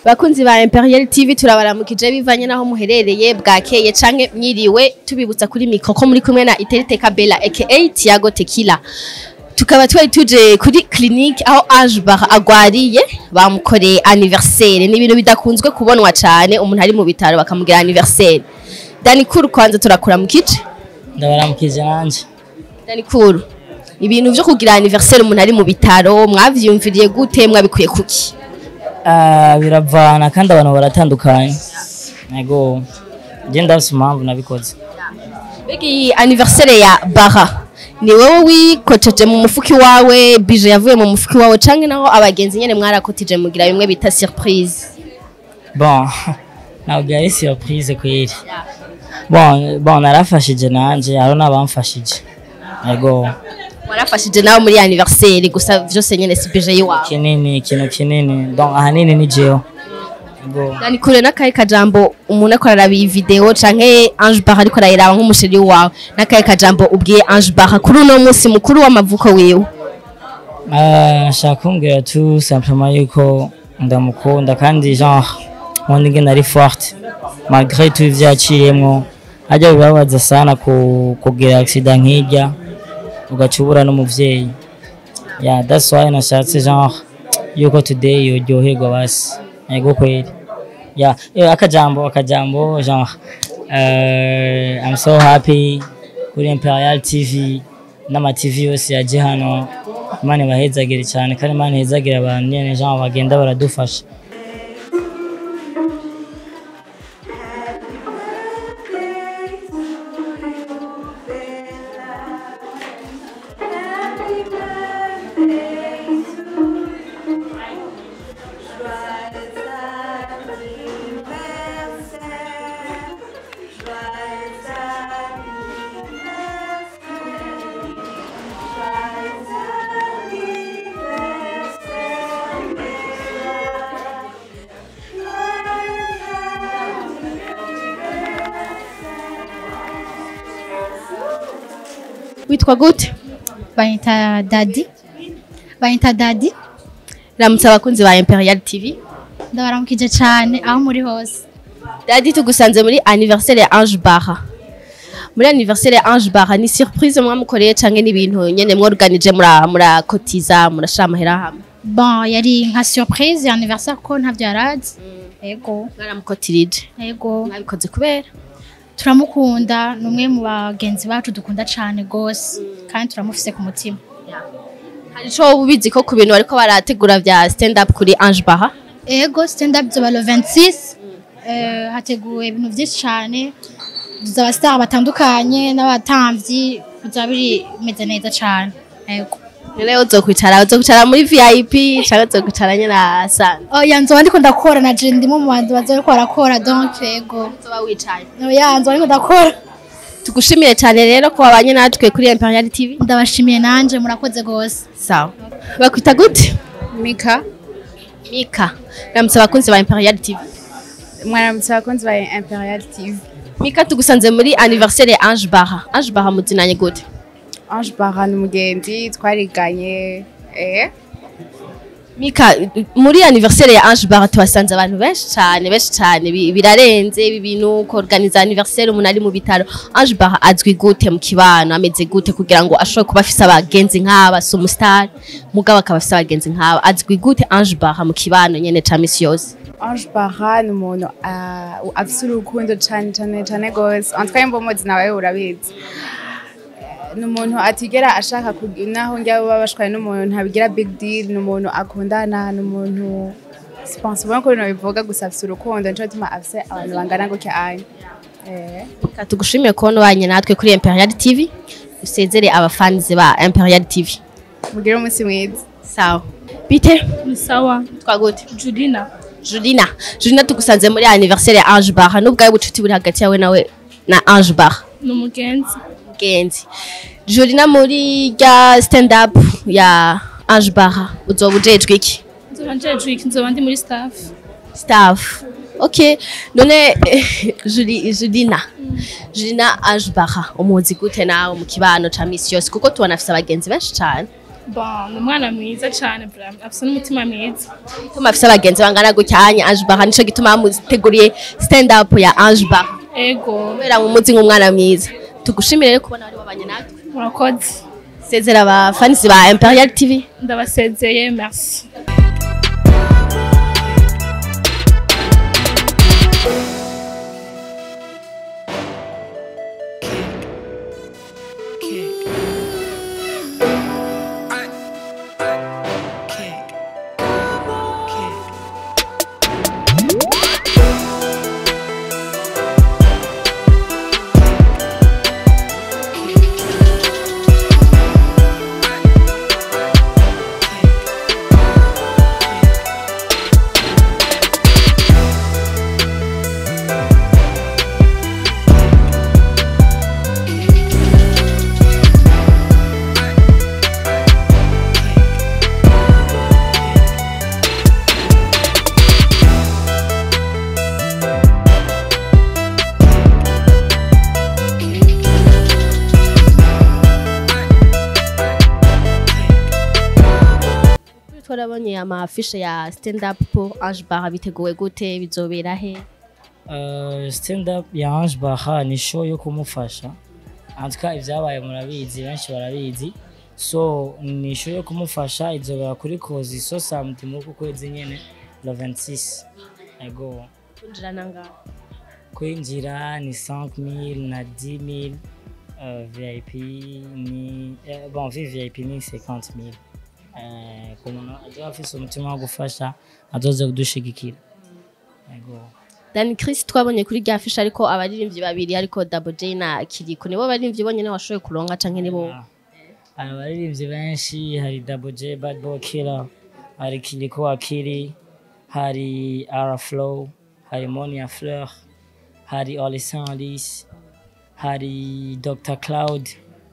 bakunzi ba Imperial TV turabaramukije bivanye naho muherereye bwakeye canke mwiriwe tubibutsa kuri mikro ko muri kumwe na Iterite Kabela aka Tiago Tequila tukaba twari tuje kuri clinique aho Ange Bar agwariye bamukoreye anniversaire ni ibintu bidakunzwe kubonwa cane umuntu ari mu bitaro bakamugira anniversaire Dani Kuru kwanza turakura mu kice ndabaramukije nanje Dani Kuru ibintu vyo kugira anniversaire umuntu ari mu bitaro mwavyumviriye gute mwabikuye kuki Ah, biravana kandi abantu baratandukanye ego je ndafise impamvu nabikoze Mbega iyi anniversaire ya Bara ni wowe wikoceje mu mufuki wawe bije yavuye mu mufuki wawe canke naho abagenzi nyene mwarakotije mugira bimwe bita surprise bon ntabwo yari surprise kweri bon bon narafashije nanje hariho n'abamfashije ego warafashije nawe muri anniversaire gusa vyose nyene si bije yiwawe kinini ikintu kinini donc ahanini ni jewe ego Dani kure n'akahe kajambo umuntu ariko araraba iyi video canke Ange Bara ariko arayiraba nk'umusheri wawe n'akahe kajambo ubwiye Ange Bara kuri uno munsi mukuru w'amavuko wiwe Ah, nshaka kumbwira tout simplement yuko ndamukunda kandi genre nkunda ingene ari forte malgré tout ivyo yaciyemwo ajya bibabaza sana ku, kugira accident nk'irya ugaca ubura n'umuvyeyi yeah, that's why nashatse genre yuko today yoryoherwa basi yego kweli yeah. eh, akajambo akajambo genre uh, I'm so happy kuri Imperial TV n'ama TV yose yaje hano Imana ibahezagire cyane kandi Imana ihezagire abantu nyene genre bagenda baradufasha witwa gute banyita dadi banyita dadi ramutse abakunzi ba Imperial TV ndabaramukije cyane aho muri hose Dadi tugusanze muri anniversaire ya Ange Bara. Muri anniversaire ya Ange Bara ni surprise mwamukoreye canke ni ibintu nyene mworganije mura murakotiza murashira amahera hamwe. bon yari nka surprise ya anniversaire ko ntavyo yarazi ego Mwaramukotirije. ego Mwabikoze kubera turamukunda ni umwe mu bagenzi bacu dukunda cyane gose kandi turamufise ku mutima hari ico woba ubizi ko ku bintu bariko barategura vya stand up kuri Ange Bara. ego stand up zoba le 26 eh, hateguwe ibintu byinshi cyane tuzaba star batandukanye n'abatamvyi bizaba biri bimeze neza cyane ego Rero uzokwicara uzokwicara muri VIP canke uzokwicara nyene asanzwe. oya nzoba ndiko ndakora na je ndimo mu bantu bazoriko barakora donc ego Uzoba wicaye. oya nzoba ndiko ndakora Tugushimire cyane rero ko wabanye natwe kuri Imperial TV. ndabashimiye nanje murakoze gose Sawa. Bakwita gute? Mika Mika. Ramutse abakunzi ba Imperial TV. mwaramutse abakunzi ba Imperial TV Mika tugusanze muri anniversaire ya Ange Bara. Ange Bara muzinanye gute? Ange Bara ni umugenzi twariganye eh Mika muri anniversaire ya Ange Bara tuhasanze abantu benshi cyane benshi cyane bi- birarenze ibi bintu ko organiza anniversaire umuntu ari mu bitaro. Ange Bara azwi gute mu kibano ameze gute kugira ngo ashobore kuba afise abagenzi nk'aba superstar mugabo akaba afise abagenzi nk'aba azwi gute Ange Bara mu kibano nyene ca misi yose. Ange Bara ni umuntu ah, afise urukundo cyane cyane cyane gose en tout cas imbomozi nawe urabizi ni umuntu atigera ashaka kug- naho njya baba bashwaye n'umuntu ntabigira big deal ni umuntu akundana ni umuntu sipanse ubona ko bino bivuga gusa afise urukundo nico gituma afise abantu bangana gutya anye eh Mika tugushimiye kubona ubanye natwe kuri Imperial TV. Usezere abafans ba Imperial TV. mugire umunsi mwiza Sawa. Bite? Ni sawa Twagute. Julina Julina, Julina tugusanze muri anniversaire ya Ange Bara n'ubwawe bucuti buri hagati yawe nawe na Ange Bara ni umugenzi genzi. Julina muri rya stand up ya Ange Bara uzoba ujejwe iki? nzoba njejwe iki nzoba ndi muri staff Staff. Ok, none eh, Juli, Julina Julina Ange Bara umuzi gute nawe mu kibano ca misi yose kuko tubona afise abagenzi benshi cane bon ni umwana mwiza cyane vraiment afite n'umutima mwiza Tuma afise abagenzi bangana gutya hanya Ange Bar nico gituma bamuteguriye stand up ya Ange Bar ego kubera mumuzi nk'umwana mwiza tugushimire rero kubona wari wabanye natwe murakoze sezera aba fans ba Imperial TV ndabasezeye merci twarabonye amafishe ya stand up pour Ange Bar biteguwe gute bizobera he Uh, stand up ya Ange Baha ni show yo kumufasha antuka ibyabaye murabizi benshi barabizi so ni show yo kumufasha izobera kuri kozi so samedi muri uku kwezi nyene le 26 ego kwinjira nangaho kwinjira ni 5000 na 10000 uh, VIP ni eh, bon VVIP ni 50000 eh, ku muntu azoba afise umutima wo gufasha azoze kudushigikira ego Dan Chris twabonye kuri rya fish ariko abaririmbyi babiri ariko Double J na Kiriko nibo baririmbyi bonyene washoboye kuronka canke nibo hari abaririmbyi benshi hari Double J Bad Boy Killer hari Kiriko Akiri hari Ara Flow hari Monia Fleur hari Olisan Alice hari Dr Cloud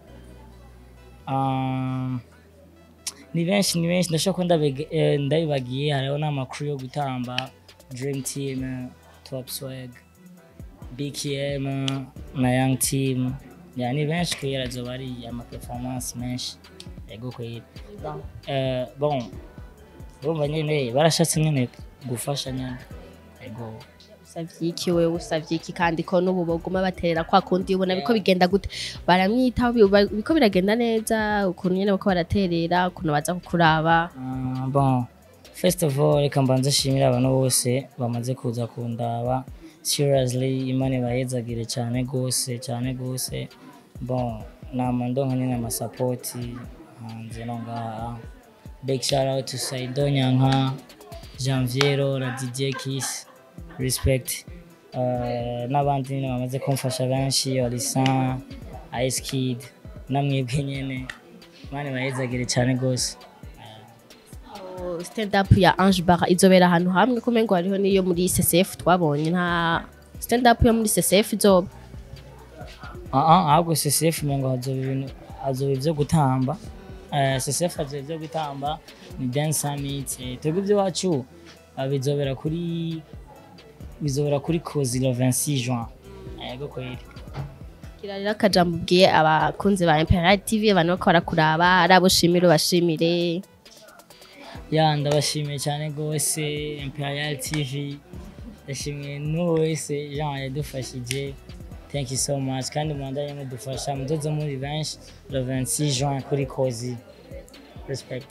um, ni benshi ni benshi ndashobora ko ndabege- eh, ndabibagiye hariho n'amakuru yo gutamba Dream Team Top Swag BKM na Young Team ya ni benshi kwera zoba ari ama performance menshi yego kwera Eh, bon urumva nyene barashatse nyene gufasha nyene yego usavye iki wewe usavye iki kandi ko n'ubu baguma baterera kwa kundi ubona biko bigenda gute baramwitaho bi- ba- biko biragenda neza ukuntu nyene bako baraterera ukuntu baza kukuraba Ah, bon first of all reka mbanze nshimire abantu bose bamaze kuza kundaba seriously imana ibahezagire cyane gose cyane gose bon nama ndonka nyine amasapoti hanze no ngaha big shout out to Saido Nyanka Janviero na DJ Kiss respect uh, n'abandi nyine bamaze kumfasha benshi Olisan Ice Kid namwebwe nyene imana ibahezagire cyane gose O, stand up ya Ange Bar izobera ahantu hamwe kumengo hariho niyo muri CCF twabonye nta stand up yo muri CCF izoba aha ahubwo CCF mengo hazoba ibintu hazoba ivyo gutamba Eh, CCF hazoba ivyo gutamba ni dance summit eh, twebwe ivy'iwacu ah, bizobera kuri bizobera kuri kozi le 26 juin yego kweli Kira rero akajambo ubwiye abakunzi ba Imperial TV abantu bako barakuraba ari abo ushimira ubashimire ya ndabashimiye cyane rwose imperial tv ndashimiye n'uwo wese jean yadufashije thank you so much kandi mwandanye mudufasha mudoze muri benshi le 26 juin kuri kozi respect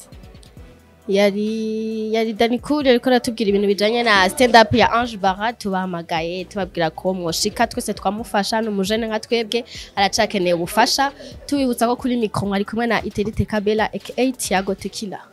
yari yari Dani Cool ariko aratubwira ibintu bijanye na stand up ya Ange Bara tubahamagaye tubabwira ko mwoshika twese twamufasha n'umujene nka twebwe aracakeneye ubufasha tubibutsa ko kuri mikro mwari kumwe na Iterite Kabela aka Tiago Tequila